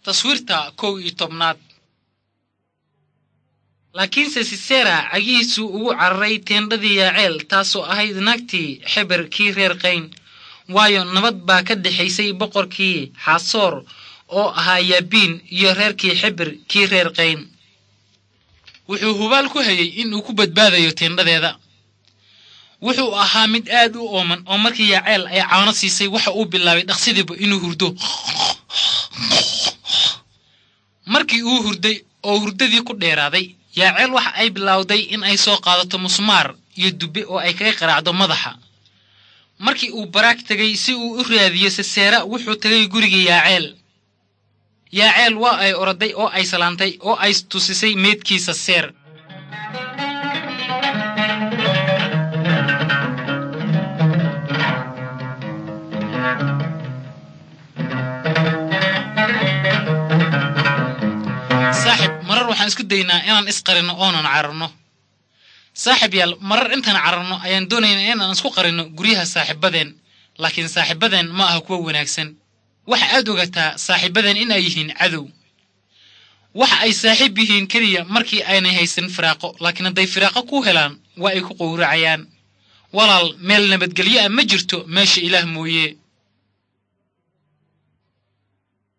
taswiirta kow iyo tobnaad laakiinse sisera cagihiisuu ugu cararay teendhadii yaaceel taasoo ahayd naagtii xeber kii reer qayn waayo nabad baa ka dhexaysay boqorkii xaasoor oo ahaa yaabiin iyo reerkii xeber kii reer qayn wuxuu hubaal ku hayey in uu ku badbaadayo teendhadeeda wuxuu ahaa mid aad u ooman oo markii yaaceel ay caano siisay waxa uu bilaabay dhaqsidiiba inuu hurdo markii uu hurday oo hurdadii ku dheeraaday yaaceel waxa ay bilowday in ay soo qaadato musmaar iyo dubbe oo ay kaga qaraacdo madaxa markii uu baraag tegay si uu u raadiyo siseera wuxuu tegay gurigii yaaceel yaaceel waa ay oroday oo ay salaantay oo ay tusisay meydkiisa seer saaxib marar waxaan isku daynaa inaan isqarinno oonan cararno saaxib yaal marar intaan cararno ayaan doonaynaa inaan isku qarinno guryaha saaxiibadeen laakiin saaxiibadeen ma aha kuwa wanaagsan waxa aad ogataa saaxiibadeen in ay yihiin cadow waxa ay saaxiib yihiin keliya markii aynay haysan firaaqo laakiin hadday firaaqo ku helaan waa ay ku qowracayaan walaal meel nabadgelyo ah ma jirto meesha ilaah mooye